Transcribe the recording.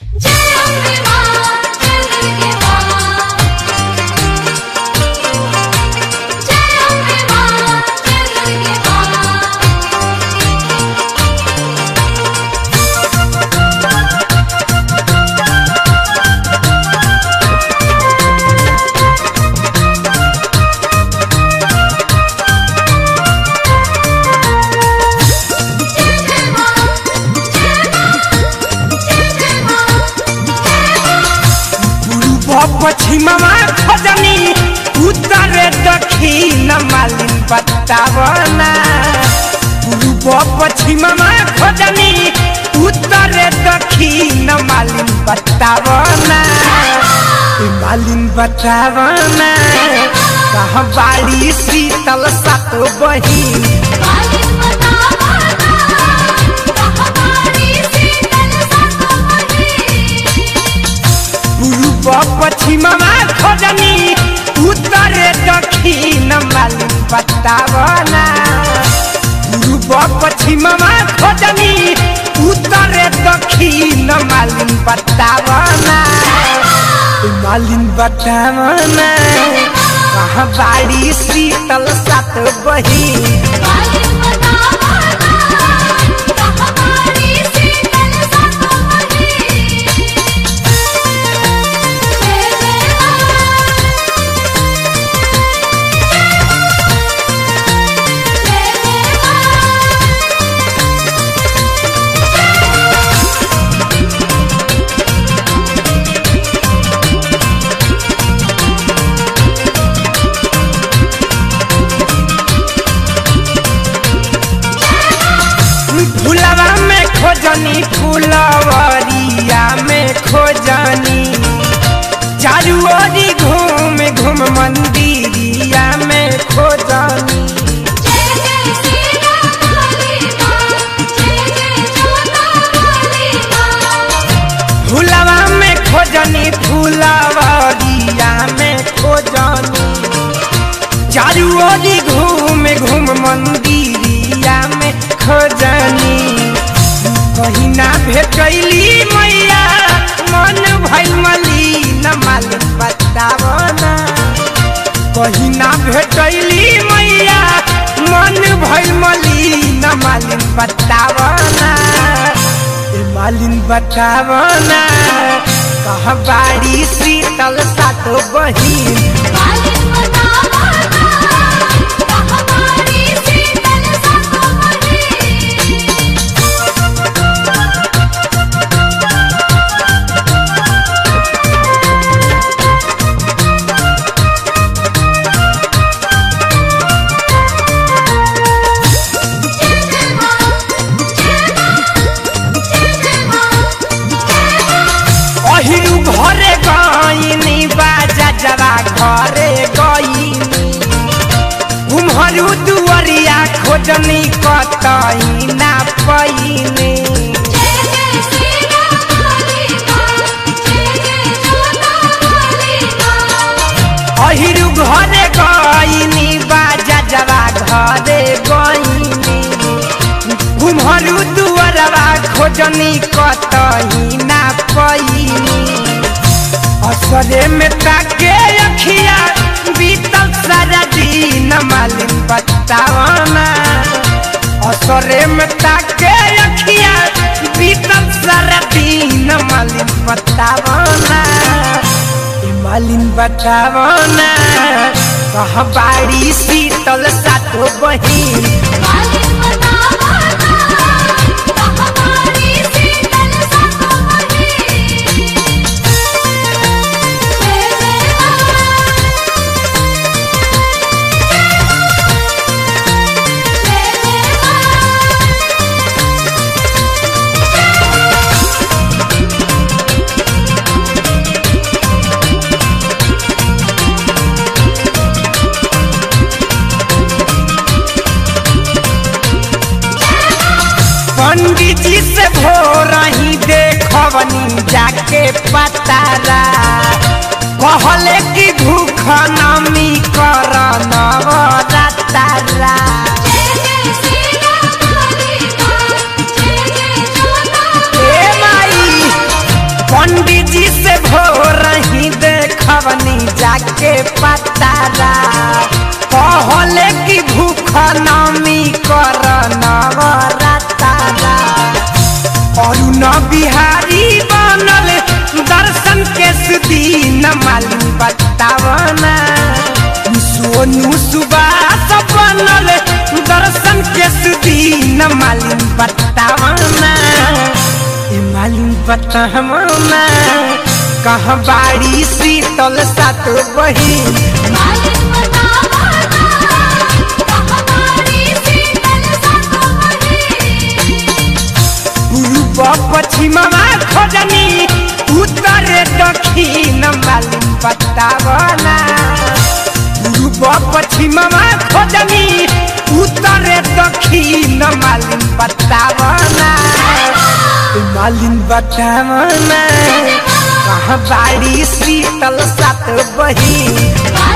जय अम्बे मां जय दुर्गे मां जय अम्बे मां जय दुर्गे मां जय जय मां जय मां जय जय मां पूर्व पश्चिममा खजनी उत्तरे दक्षिण मालिन बतावना पूर्व पश्चिममा खजनी उत्तरे दक्षिण मालिन बतावना ए मालिन बतावना कहाँ बाड़ी शीतल सातो बहिन मालिक बतावना कहानी शीतल सतमही पूर्व पश्चिममा खोजनी उत्तरे दक्षिण मालिन बतावना पूर्व पश्चिममा खोजनी उत्तरे दक्षिण मालिन बतावना ए मालिन बतावना कहाँ बाड़ी शीतल सात बहिन मालिक बतावना कहानी शीतल सतमही जय जय मां जय जय मां फुलवा में खोजनी फुलवरिया में खोजनी चारू ओरी घूम घूम मंदिरिया में खोजनी जय जय सीता काली मां जय जय जोता काली मां फुलवा में खोजनी फुलवरिया में खोजनी चारू ओरी घूम घूम मंदिरिया में खोजनी कहीं ना भेटैली मैया मन भइल मलिन मालिक बतावना कहीं ना भेटैली मैया मन भइल मलिन मालिन बतावना ए मालिन बतावना कहाँ बाड़ी शीतल सातो बहिन मालिक बतावना कहानी शीतल सतमही जय जय मां जय मां जय जय मां अहिरु घरे गइनी बाजा जरा घरे गइनी उम्हरू दुवरिया खोजनी कतही ना पैनी जय जय सीता काली मां जय जय जोता काली मां अहिरु घरे गइनी बाजा जरा घरे गइनी उम्हरू दुवरवा खोजनी कतही ना पैनी असरे में ताके अखिया बीतल सारा दिन मालिन बतावना असरे में ताके अखिया बीतल सारा दिन मालिन बतावना ए मालिन बतावना कहाँ बाड़ी शीतल सातो बहिन मालिक बतावना कहानी शीतल सतमही जय जय मां जय जय मां पंडित जी से भोर ही देखवनी जाके पतारा कहले कि भूख नमी कर नवरातारा जय जय सीता काली मां जय जय जोता ए माई बतवनी जाके पतारा कहले कि भूख नमी कर नवरातारा अरुण बिहारी बनल दर्शन के सुदीन मालूम बतावना सोनू सुबास बनल दर्शन के सुदीन मालूम बतावना ए मालूम बतावना कहाँ बाड़ी शीतल सात बही मालिक बतावना हमारी शीतल सतोही पूर्व पश्चिममा खोजनी उत्तर दक्षिण मालूम बतावना पूर्व पश्चिममा खोजनी उत्तर दक्षिण मालूम बतावना मालूम बतावना कहाँ बाड़ी शीतल सात बही मालिक